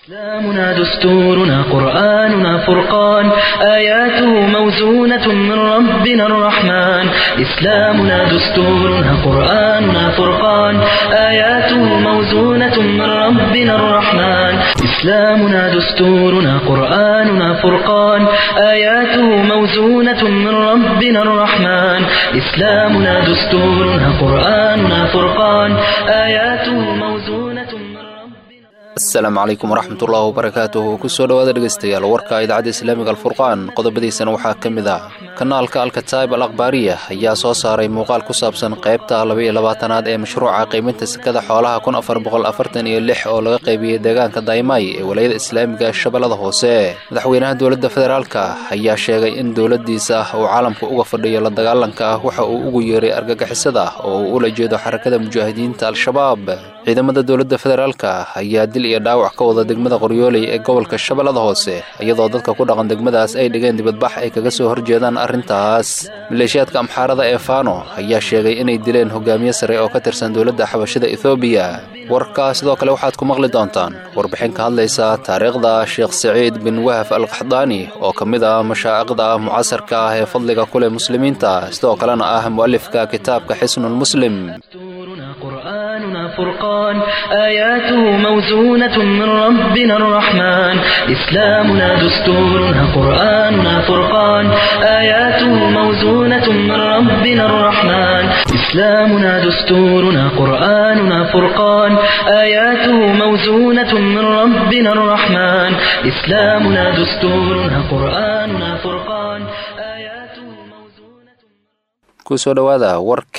إسلامنا دستورنا قرآننا فرقان آياته موزونة من ربنا الرحمن إسلامنا دستورنا قرآننا فرقان آياته موزونة من ربنا الرحمن إسلامنا دستورنا قرآننا فرقان آياته موزونة من ربنا الرحمن إسلامنا دستورنا قرآننا فرقان آياته موزونة من ربنا asalaamu calaykum waraxmatullaahi wabarakaatuhu kusoo dhowaada dhegaystayaal warka idaacadda islaamiga alfurqaan qodobadiisana waxaa ka mid ah kanaalka alkataib al akhbaariya ayaa soo saaray muuqaal ku saabsan qaybta labaiyo labaatanaad ee mashruuca qiiminta sekada xoolaha kun afar boqol afartan iyo lix oo laga qaybiyey deegaanka daymay ee walayada islaamiga shabeellada hoose madaxweynaha dowladda federaalka ayaa sheegay in dowladdiisa uu caalamka uga fadhiyo la dagaalanka ah waxa uu ugu yeeray argagixisada oo uu ula jeedo xarakada mujaahidiinta al-shabaab ciidamada dowladda federaalka ayaa dil iyo dhaawac ka wada degmada qoryooley ee gobolka shabeellada hoose iyadoo dadka ku dhaqan degmadaas ay dhigeen dibadbax ay kaga soo horjeedaan arrintaas maleeshiyaadka amxaarada ee faano ayaa sheegay inay dileen hogaamiye sare oo ka tirsan dowladda xabashida ethoobiya warka sidoo kale waxaad ku maqli doontaan warbixin ka hadlaysa taariikhda sheekh saciid bin wahaf al kaxdaani oo ka mid ah mashaa'iqda mucasarka ah ee fadliga ku leh muslimiinta sidoo kalena ah mu'alifka kitaabka xisnul muslim دستورنا قرآننا فرقان آياته موزونة من ربنا الرحمن إسلامنا دستورنا قرآننا فرقان آياته موزونة من ربنا الرحمن إسلامنا دستورنا قرآننا فرقان آياته موزونة من ربنا الرحمن إسلامنا دستورنا قرآننا فرقان آياته موزونة kusoo dhowaada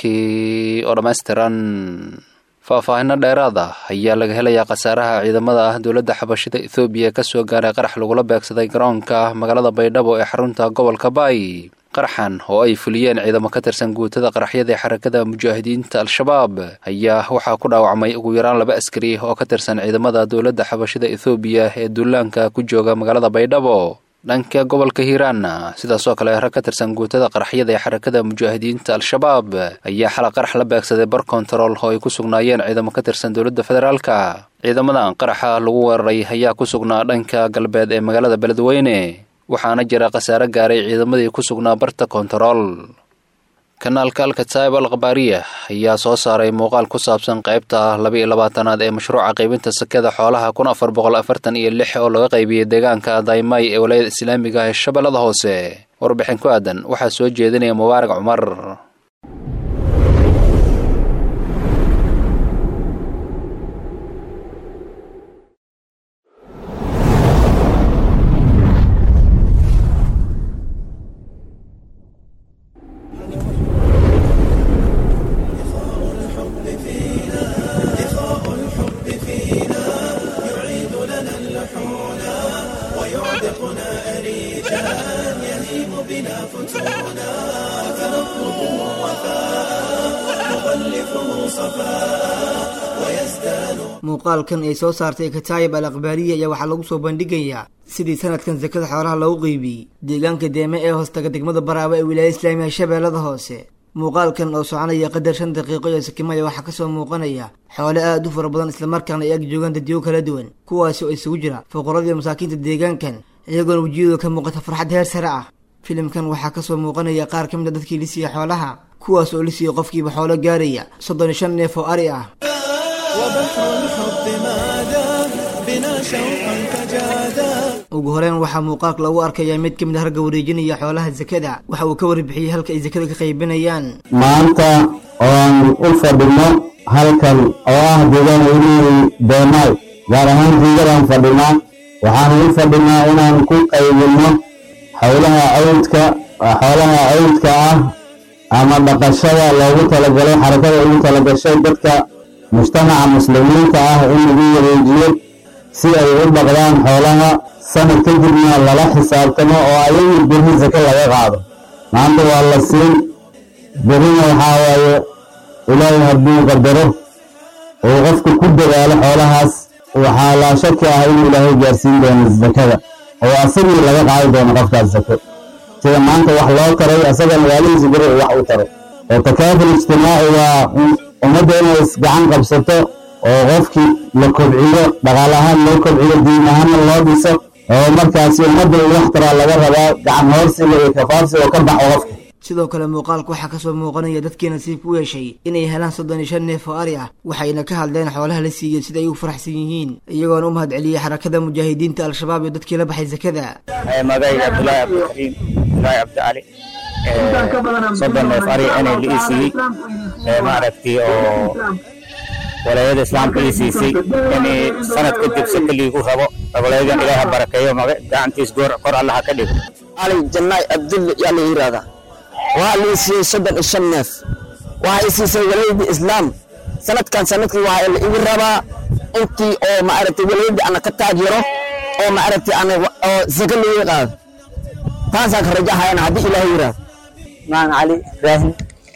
warkii oo dhammaystiran faahfaahinno dheeraada ayaa laga helayaa khasaaraha ciidamada ah dowladda xabashida ethoobiya ka soo gaaray qarax lagula beegsaday garoonka magaalada baydhabo ee xarunta gobolka baay qaraxan oo ay fuliyeen ciidamo ka tirsan guutada qaraxyada ee xarakada mujaahidiinta al-shabaab ayaa waxaa ku dhaawacmay ugu yaraan laba askari oo ka tirsan ciidamada dowladda xabashida ethoobiya ee duulaanka ku jooga magaalada baydhabo dhanka gobolka hiiraanna sidaasoo kale rag ka tirsan guutada qaraxyada ee xarakada mujaahidiinta al-shabaab ayaa xala qarax la beegsaday bar kontarool oo ay ku sugnaayeen ciidamo ka tirsan dowladda federaalka ciidamadan qaraxa lagu weeraray ayaa ku sugnaa dhanka galbeed ee magaalada beledweyne waxaana jira khasaare gaaray ciidamadii ku sugnaa barta kontarool kanaalka alkataib al khabaariya ayaa soo saaray muuqaal ku saabsan qaybta labaiyo labaatanaad ee mashruuca qaybinta sekada xoolaha kun afar boqol afartan iyo lix oo laga qaybiyey deegaanka daymay ee walayada islaamiga ee shabeellada hoose warbixin ku aadan waxaa soo jeedinaya mubaarak cumar muuqaalkan ay soo saartay kataayib al akhbaariya ayaa waxaa lagu soo bandhigayaa sidii sanadkan sakada xoolaha loogu qeybiyey deegaanka deeme ee hoostaga degmada baraaba ee wilaaya islaamiga shabeellada hoose muuqaalkan oo soconaya qadar shan daqiiqo iyo sikimaya waxaa kasoo muuqanaya xoole aada u fara badan islamarkaana ay ag joogaan dadyo kala duwan kuwaasi oo isugu jira fuqaradii masaakiinta deegaankan iyagoona wejiyadooda ka muuqata farxad heer sare ah filimkan waxaa kasoo muuqanaya qaar ka mid a dadkii lisiya xoolaha kuwaas oo lisiya qofkiiba xoolo gaaraya soddon iyo shan neef oo ari ah وبحر الحب ماذا بنا شوقا فجادا ugu horeyn waxaa muuqaalka lagu arkayaa mid ka mid a ragga wareejinaya xoolaha sakada waxa uu ka warbixiyey halka ay sakada ka qaybinayaan maanta oon u fadhino halkan oo ah deegaan welihi beemaay gaar ahaan jiigadaan fadhinaa waxaan u fadhinaa inaan ku qaybinno howlaha awdka xoolaha awdka ah ama dhaqashada loogu talagalay xarakada ugu talagashay dadka mujtamaca muslimiinta ah in lagu wareejiyo si ay u dhaqdaan xoolaha sanad kadibna lala xisaabtamo oo ayagu berri sake laga qaado maanta waa la siin berrina waxaa waaye ilaahay hadduu qadaro uu qofka ku dadaalo xoolahaas waxaa laa shaki ah in ilaahay gaarsiin doono sakada oo asagii laga qaadi doono qofkaas sake sida maanta wax loo taray asaga magaalihiisa beri uu wax u taray oo takaaful ijtimaaci waa ummadda inay isgacan qabsato oo qofkii la kobciyo dhaqaal ahaan loo kobciyo diin ahaanna loo dhiso oo markaasi ummadda in wax taraa laga rabaa gacan hoorsiga iyo kafaafsiga oo ka baxo qofka sidoo kale muuqaalka waxaa kasoo muuqanaya dadkii nasiibka u yeeshay inay helaan soddon iyo shan neef oo ari ah waxayna ka hadleen xoolaha la siiyey sida ay u faraxsan yihiin iyagoona u mahad celiyey xarakada mujaahidiinta al-shabaab iyo dadkii la baxay sakada magayga cabdulaahi cabdikariim abdulaahi cabdicali soddon neef ari inay la ii siiyey maaragtay oo walaayada islaamka ii siisay inay sanad kadib saka liigu rabo walayadan ilaaha barakeeyo gacantiis goor kor allaha ka dhigo cali jannaay abdulle yaa la yidhaahdaa waxaa la ii siiyey soddon iyo shan neef waxaa ii siisay walaydii islaam sanadkan sanadkii waxaa la igu rabaa intii oo maaragtay walaydii ana ka taageero oo maaragtay ana oo saka laga qaado taasaan ka rajahayana haddii ilaahay yidhaahdo maan cali ibraahim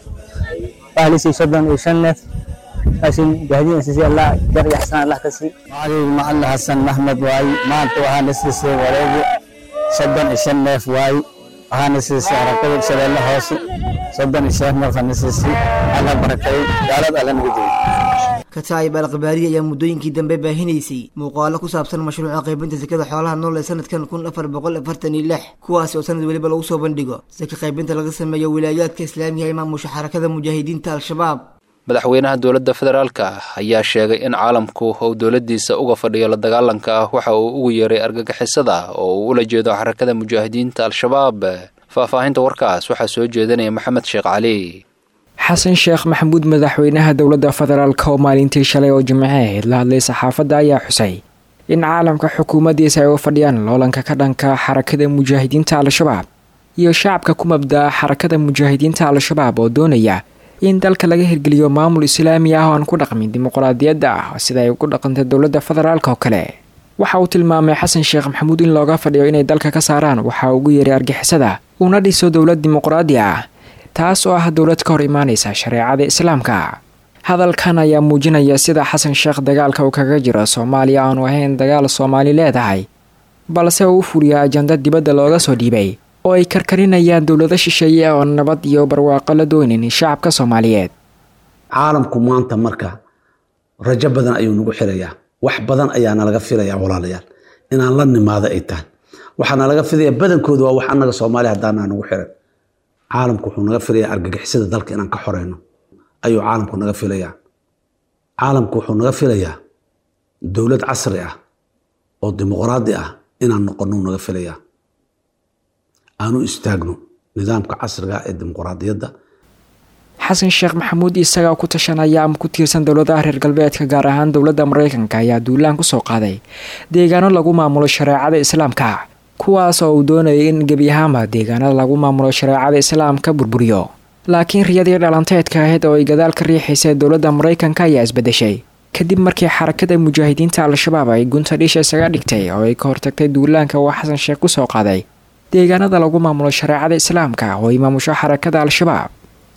waxaa la siiyey soddon iyo shan neef laakiin gaadiin siisay allah jar iyo xasan allah ka sii magacaygu macalin xasan maxmed waaye maanta waxaana siisay wareegi soddon iyo shan neef waaye waxaana siisay harakada shabeelle hoose soddon iyo shan neef ana siisay alla barakeeyo gaalad alla nagu jiro kataayib al-qabaariya ayaa muddooyinkii dambe baahinaysay muuqaalo ku saabsan mashruuca qaybinta sakada xoolaha nool ee sanadkan kun afar boqol afartan iyo lix kuwaasi oo sanad weliba lagu soo bandhigo saka qaybinta laga sameeyo wilaayaadka islaamiga ee maamusha xarakada mujaahidiinta al-shabaab madaxweynaha dowladda federaalka ayaa sheegay in caalamku uu dowladdiisa uga fadhiyo la dagaalanka ah waxa uu ugu yeeray argagixisada oo uu ula jeedo xarakada mujaahidiinta al-shabaab faahfaahinta warkaas waxaa soo jeedinaya maxamed sheekh cali xasan sheekh maxamuud madaxweynaha dowladda federaalk oo maalintii shalay oo jimceed la hadlay saxaafadda ayaa xusay in caalamka xukuumaddiisa ay u fadhiyaan loolanka ka dhanka xarakada mujaahidiinta al-shabaab iyo shacabka ku mabdaa xarakada mujaahidiinta al-shabaab oo doonaya in dalka laga hirgeliyo maamul islaami ah oo aan ku dhaqmin dimuqraadiyadda ah sida ay ugu dhaqantay dowladda federaalk oo kale waxa uu tilmaamay xasan sheekh maxamuud in looga fadhiyo inay dalka ka saaraan waxa ugu yeeray argixisada uuna dhiso dowlad dimuqraadi ah taas oo ah dowlad ka hor imaanaysa shareecada islaamka hadalkan ayaa muujinaya sida xasan sheekh dagaalka uu kaga jiro soomaaliya aanu ahayn dagaal soomaali leedahay balse uu u fuliya ajanda dibadda looga soo dhiibay oo ay karkarinayaan dowlado shisheeye oo nabad iyo barwaaqo la doonin shacabka soomaaliyeed caalamku maanta marka rajo badan ayuu nagu xirayaa wax badan ayaa nalaga filayaa walaalayaal inaan la nimaado ay tahay waxaa nalaga filaya badankooda waa wax annaga soomaaliya haddaanaa nagu xiran caalamku wuxuu naga filayaa argagixisada dalka inaan ka xoreyno ayuu caalamku naga filayaa caalamku wuxuu naga filayaa dowlad casri ah oo dimuqraadi ah inaan noqono naga filayaa aanu istaagno nidaamka casriga ee dimuqraadiyadda xasan sheekh maxamuud isagaa ku tashanaya ama ku tiirsan dowladaha reer galbeedka gaar ahaan dowladda maraykanka ayaa duulaan kusoo qaaday deegaano lagu maamulo shareecada islaamka kuwaas oo uu doonayay in gebi ahaanba deegaanada lagu maamulo shareecada islaamka burburiyo laakiin riyadii dhalanteedka ahayd oo ay gadaal ka riixaysa dowladda maraykanka ayaa isbedeshay kadib markii xarakada mujaahidiinta al-shabaab ay gunta dhiisha isaga dhigtay oo ay ka hortagtay duulaanka uu xasan sheekh kusoo qaaday deegaanada lagu maamulo shareecada islaamka oo ay maamusho xarakada al-shabaab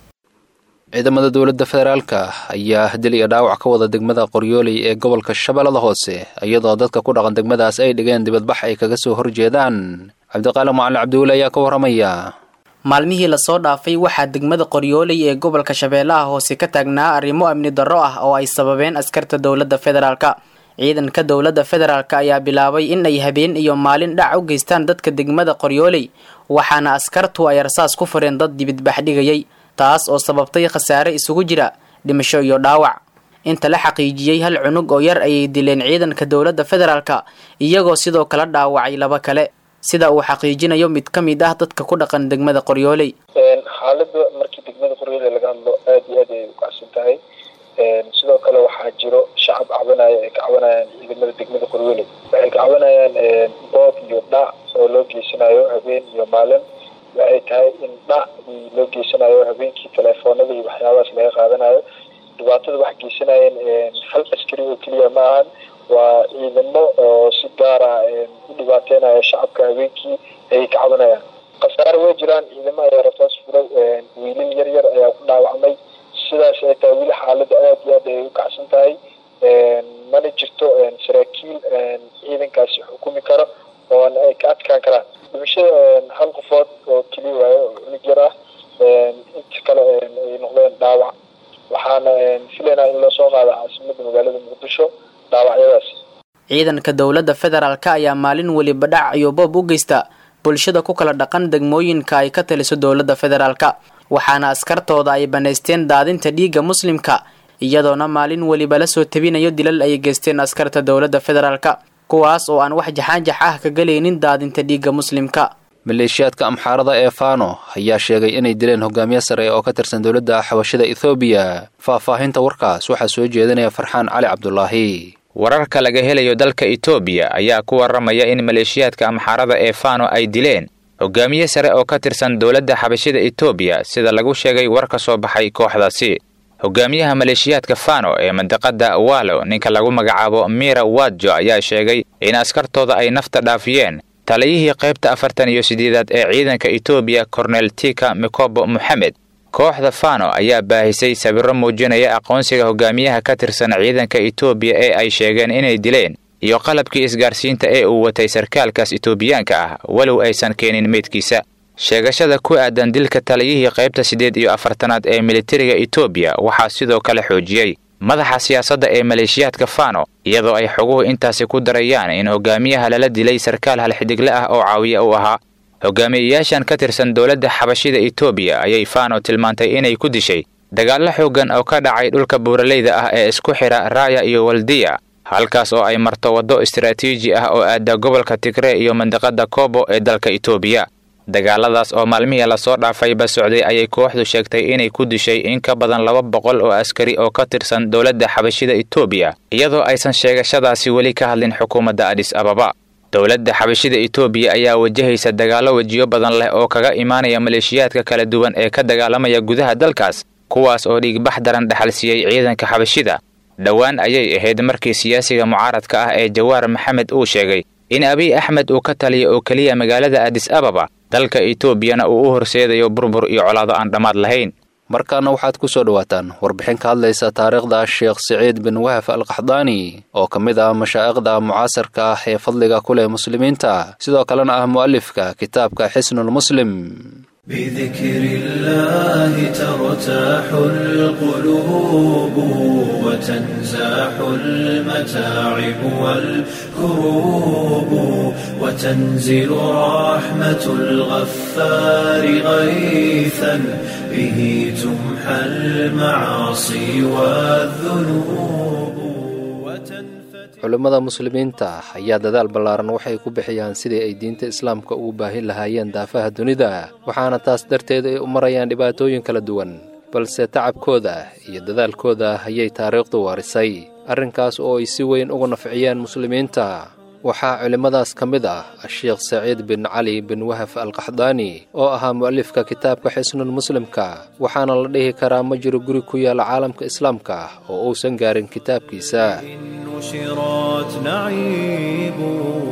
ciidamada dowladda federaalka ayaa dil iyo dhaawac ka wada degmada qoryooley ee gobolka shabeellada hoose iyadoo dadka ku dhaqan degmadaas ay dhigeen dibadbax ay kaga soo horjeedaan cabdiqaali macalin cabdiweli ayaa ka warramaya maalmihii lasoo dhaafay waxaa degmada qoryooley ee gobolka shabeellaha hoose ka taagnaa arrimo amni darro ah oo ay sababeen askarta dowladda federaalka ciidanka dowladda federaalk ayaa bilaabay in ay habeen iyo maalin dhac u geystaan dadka degmada qoryooley waxaana askartu ay rasaas ku fureen dad dibadbax dhigayay taas oo sababtay khasaare isugu jira dhimasho iyo dhaawac inta la xaqiijiyey hal cunug oo yar ayay dileen ciidanka dowladda federaalka iyagoo sidoo kale dhaawacay laba kale sida uu xaqiijinayo mid ka mid ah dadka ku dhaqan degmada qoryooley xaalada markii degmada qoryooley laga hadlo aada iyo aad ayay u kacsan tahay sidoo kale waxaa jiro shacab cabanaya ay ka cabanayaan ciidamada degmada qoryooley waxay ka cabanayaan boob iyo dhac oo loo geysanayo habeen iyo maalin waxay tahay in dhac loo geysanayo habeenkii teleefoonada iyo waxyaabahaas laga qaadanayo dhibaatada wax geysanayeen hal askari oo keliya ma ahan waa ciidamo oo si gaara u dhibaateynaya shacabka habeenkii ayay ka cabanayaan khasaare way jiraan ciidamo ayaa rasaas furay wiilal yar yar ayaa ku dhaawacmay sidaas ay tahay weli xaalada aada iyo aad ayay u kacsan tahay mana jirto saraakiil ciidankaasi xukumi karo oon ay ka adkaan karaan dhimashada hal qofood oo keliya waayo oo cunug yar ah inta kale ay noqdeen dhaawac waxaana filaynaa in loo soo qaado caasimada magaalada muqdisho ciidanka dowladda federaalka ayaa maalin weliba dhac iyo boob u geysta bulshada ku kala dhaqan degmooyinka ay ka taliso dowladda federaalka waxaana askartooda ay banaysteen daadinta dhiigga muslimka iyadoona maalin weliba la soo tabinayo dilal ay geysteen askarta dowladda federaalka kuwaas oo aan wax jaxaanjax ah ka galaynin daadinta dhiigga muslimka maleeshiyaadka amxaarada ee fano ayaa sheegay inay dileen hogaamiye sare oo ka tirsan dowladda xabashida ethoobiya faahfaahinta warkaas waxaa soo jeedinaya farxaan cali cabdulaahi wararka laga helayo dalka etoobiya ayaa ku warramaya in maleeshiyaadka amxaarada ee fano ay dileen hogaamiye sare oo ka tirsan dowladda xabashida etoobiya sida lagu sheegay war ka soo baxay kooxdaasi hogaamiyaha maleeshiyaadka fano ee mandiqada walo ninka lagu magacaabo mira wadjo ayaa sheegay in askartooda ay nafta dhaafiyeen taliyihii qaybta afartan iyo sideedaad ee ciidanka etoobiya kornel tika mikobo moxamed kooxda fano ayaa baahisay sawirro muujinaya aqoonsiga hogaamiyaha ka tirsan ciidanka etoobiya ee ay sheegeen inay dileen iyo qalabkii isgaarsiinta ee uu watay sarkaalkaas etoobiyaanka ah walow aysan keenin meydkiisa sheegashada ku aadan dilka taliyihii qaybta siddeed iyo afartanaad ee militariga etoobiya waxaa sidoo kale xoojiyey madaxa siyaasadda ee maleeshiyaadka fano iyadoo ay xoguhu intaasi ku darayaan in hogaamiyaha lala dilay sarkaal halxidigle ah oo caawiye u ahaa hogaamiyeyaashan ka tirsan dowladda xabashida etoobiya ayay fano tilmaantay inay ku dishay dagaallo xooggan oo ka dhacay dhulka buuraleyda ah ee isku xidha raaya iyo waldiya halkaas oo ay marto waddo istaraatiiji ah oo aada gobolka tigree iyo mandiqada kobo ee dalka etoobiya dagaaladaas oo maalmihii lasoo dhaafayba socday ayay kooxdu sheegtay inay ku dishay in ka badan laba boqol oo askari oo ka tirsan dowladda xabashida etoobiya iyadoo aysan sheegashadaasi weli ka hadlin xukuumadda adhis ababa dowladda xabashida etoobiya ayaa wajahaysa dagaallo wejiyo badan leh oo kaga imaanaya maleeshiyaadka kala duwan ee ka dagaalamaya gudaha dalkaas kuwaas oo dhiigbax daran dhexalsiiyey ciidanka xabashida dhowaan ayay ahayd markii siyaasiga mucaaradka ah ee jawaar maxamed uu sheegay in abiy axmed uu ka taliya oo keliya magaalada adis ababa dalka etoobiyana uu u horseedayo burbur iyo colaado aan dhammaad lahayn markaana waxaad ku soo dhowaataan warbixin ka hadlaysa taariikhda sheekh siciid bin wahaf alkaxdaani oo ka mid ah mashaa'iqda mucaasarka ah ee fadliga ku leh muslimiinta sidoo kalena ah mu'alifka kitaabka xisnulmuslim بذكر الله ترتاح القلوب وتنزاح المتاعب والكروب وتنزل رحمة الغفار غيثا به تمحى المعاصي والذنوب culimmada muslimiinta ayaa dadaal ballaaran waxay ku bixiyaan sidii ay diinta islaamka ugu baahin lahaayeen daafaha dunida waxaana taas darteed ay u marayaan dhibaatooyin kala duwan balse tacabkooda iyo dadaalkooda ayay taariikhdu waarisay arrinkaas oo ay si weyn uga nafciyeen muslimiinta waxaa culimmadaas ka mid ah asheekh saciid bin cali bin wahaf alkaxdaani oo ahaa mu'alifka kitaabka xisnul muslimka waxaana la dhihi karaa ma jiro guri ku yaala caalamka islaamka oo uusan gaarin kitaabkiisa نشرات نعيب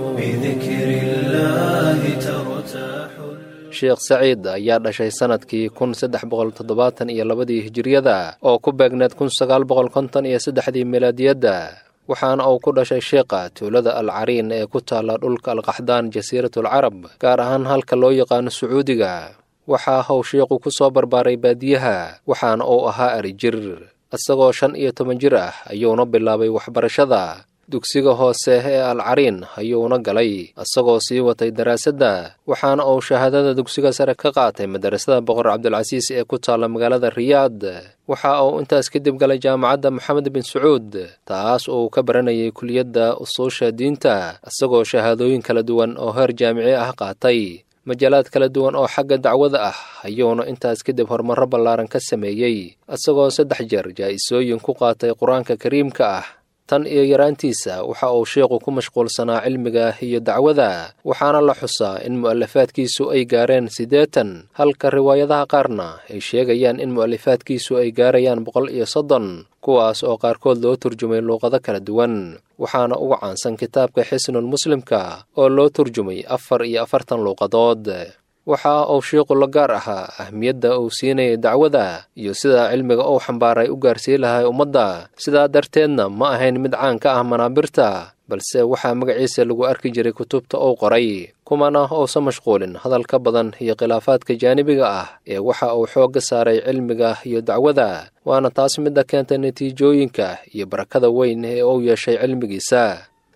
بذكر الله ترتاح sheekh saciid ayaa dhashay sannadkii kun saddex boqol toddobaatan iyo labadii hijiriyada oo ku beegneed kun sagaal boqol konton iyo saddexdii milaadiyadda waxaana uu ku dhashay sheekha tuulada al cariin ee ku taalla dhulka alkaxdaan jasiiratul carab gaar ahaan halka loo yaqaano sacuudiga waxaa how sheekhu ku soo barbaaray baadiyaha waxaana uu ahaa arijir isagoo shan iyo toban jir ah ayuuna bilaabay waxbarashada dugsiga hoose ee al cariin ayuuna galay isagoo sii watay daraasadda waxaana uu shahaadada dugsiga sare ka qaatay madarasada boqor cabdilcasiis ee ku taalla magaalada riyaad waxa uu intaas kadib galay jaamacadda moxamed bin sacuud taas uu ka baranayay kuliyadda usuusha diinta isagoo shahaadooyin kala duwan oo heer jaamici ah qaatay majaalaad kala duwan oo xagga dacwada ah ayuuna intaas kadib horumarro ballaaran ka sameeyey isagoo saddex jeer jaa'isooyin ku qaatay qur-aanka kariimka ah tan iyo yaraantiisa waxa uu sheekhu ku mashquulsanaa cilmiga iyo dacwada waxaana la xusaa in mu'alafaadkiisu ay gaareen siddeetan halka riwaayadaha qaarna ay sheegayaan in mu'alifaadkiisu ay gaarayaan boqol iyo soddon kuwaas oo qaarkood loo turjumay luuqado kala duwan waxaana uga caansan kitaabka xisnul muslimka oo loo turjumay afar iyo afartan luuqadood waxa uu sheikhu la gaar ahaa ahmiyadda uu siinayay dacwada iyo sida cilmiga uu xambaaray u gaarsii lahay ummadda sidaa darteedna ma ahayn mid caan ka ah manaabirta balse waxaa magaciisa lagu arki jiray kutubta uu qoray kumana uusan mashquulin hadal ka badan iyo khilaafaadka jaanibiga ah ee waxa uu xoogga saaray cilmiga iyo dacwada waana taas midda keentay natiijooyinka iyo barakada weyn ee uu yeeshay cilmigiisa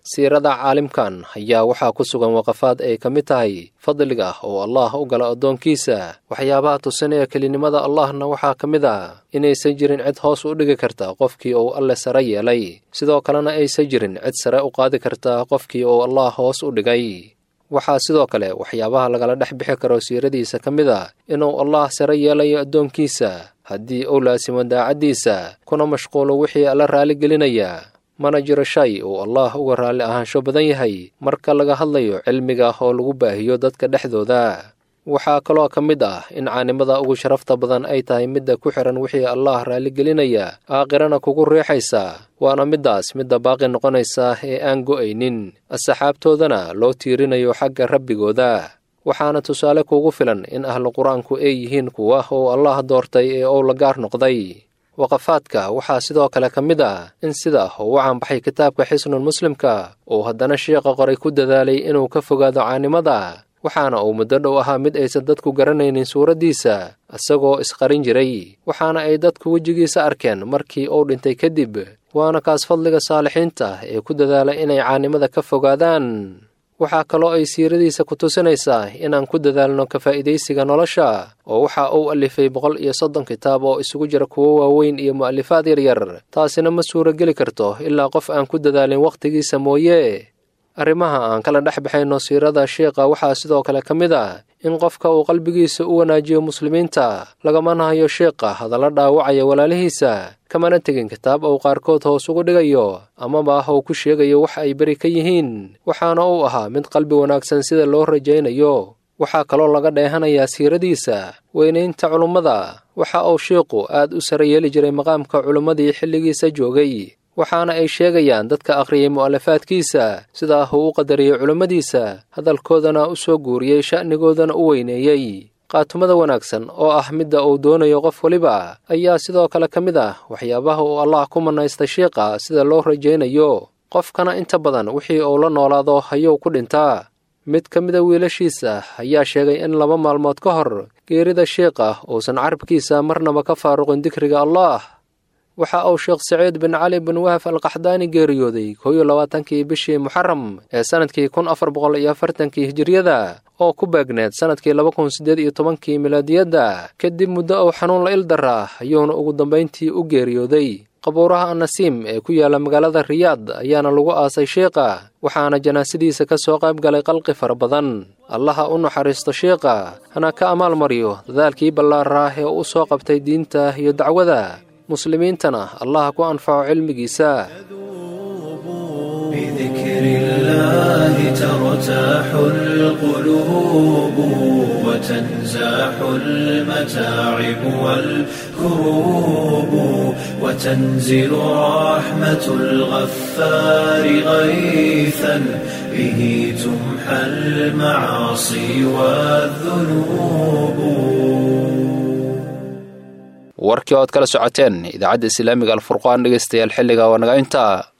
siirada caalimkan ayaa waxaa ku sugan waqafaad ay ka mid tahay fadliga oo allah u gala addoonkiisa waxyaabaha tusinaya kelinimada allahna waxaa ka mid ah inaysan jirin cid hoos u dhigi karta qofkii uu alle sare yeelay sidoo kalena aysan jirin cid sare u qaadi karta qofkii uu allah hoos u dhigay waxaa sidoo kale waxyaabaha lagala dhex bixi karo siiradiisa ka mid a inuu allah sare yeelayo addoonkiisa haddii uu laasimo daacaddiisa kuna mashquulo wixii alla raaligelinaya mana jiro shay uu allah uga raalli ahaansho badan yahay marka laga hadlayo cilmiga oo lagu baahiyo dadka dhexdooda waxaa kaloo ka mid ah in caanimada ugu sharafta badan ay tahay midda ku xihan wixii allah raaligelinaya aakhirana kugu riixaysa waana middaas midda baaqi noqonaysa ee aan go'aynin asxaabtoodana loo tiirinayo xagga rabbigooda waxaana tusaale kuugu filan in ahlu qur-aanku ay yihiin kuwa uu allah doortay ee uu la gaar noqday waqafaadka waxaa sidoo kale ka mid ah in sida uu u caanbaxay kitaabka xisnul muslimka uu haddana sheekha qoray ku dadaalay inuu ka fogaado caanimada waxaana uu muddo dhow ahaa mid aysan dadku garanaynin suuraddiisa isagoo isqarin jiray waxaana ay dadku wejigiisa arkeen markii uu dhintay kadib waana kaas fadliga saalixiinta ee ku dadaala inay caanimada ka fogaadaan waxaa kaloo ay siiradiisa ku tusinaysaa inaan ku dadaalno ka faa'iidaysiga nolosha oo waxa uu alifay boqol iyo soddon kitaab oo isugu jira kuwo waaweyn iyo mu'alifaad yaryar taasina ma suurageli karto ilaa qof aan ku dadaalin wakhtigiisa mooye arrimaha aan kala dhex baxayno siirada sheikha waxaa sidoo kale ka mid ah in qofka uu qalbigiisa u wanaajiyo muslimiinta lagamana hayo sheikha hadalla dhaawacaya walaalihiisa kamana tegin kitaab uu qaarkood hoos ugu dhigayo amaba ah uu ku sheegayo wax ay beri ka yihiin waxaana uu ahaa mid qalbi wanaagsan sida loo rajaynayo waxaa kaloo laga dheehanayaa siiradiisa weynaynta culummada waxa uu sheikhu aad u sare yeeli jiray maqaamka culummadii xilligiisa joogay waxaana ay sheegayaan dadka akhriyay mu'alafaadkiisa sidaa uu u qadariyey culummadiisa hadalkoodana u soo guuriyey sha'nigoodana u weyneeyey qaatumada wanaagsan oo ah midda uu doonayo qof weliba ayaa sidoo kale ka mid ah waxyaabaha uu allah ku mannaysta shiiqa sida loo rajaynayo qofkana inta badan wixii uu la noolaado ayuu ku dhintaa mid ka mida wiilashiisa ayaa sheegay in laba maalmood ka hor geerida shiiqa uusan carabkiisa marnaba ka faaruqin dikriga allah waxa uu sheekh saciid bin cali bin wahaf alqaxdaani geeriyooday koo iyo labaatankii bishii muxaram ee sannadkii kun afar boqol iyo afartankii hijiriyada oo ku beegneed sannadkii laba kun siddeed iyo tobankii milaadiyadda kadib muddo uu xanuun la ildaraa ayuuna ugu dambayntii u geeriyooday qabuuraha annasiim ee ku yaalla magaalada riyaad ayaana lagu aasay sheikha waxaana janaasadiisa ka soo qayb galay qalqi fara badan allaha u naxariisto sheikha hana ka amaal mariyo dadaalkii ballaaraa ee u soo qabtay diinta iyo dacwada muslimiintana allah ku anfaco cilmigiisa بذكر الله ترتاح القلوب وتنزاح المتاعب والكروب وتنزل رحمة الغفار غيثا به تمحى المعاصي والذنوب warkii ood kala socoteen idaacadda islaamiga alfurqaan dhegaystayaal xilliga waa naga intaa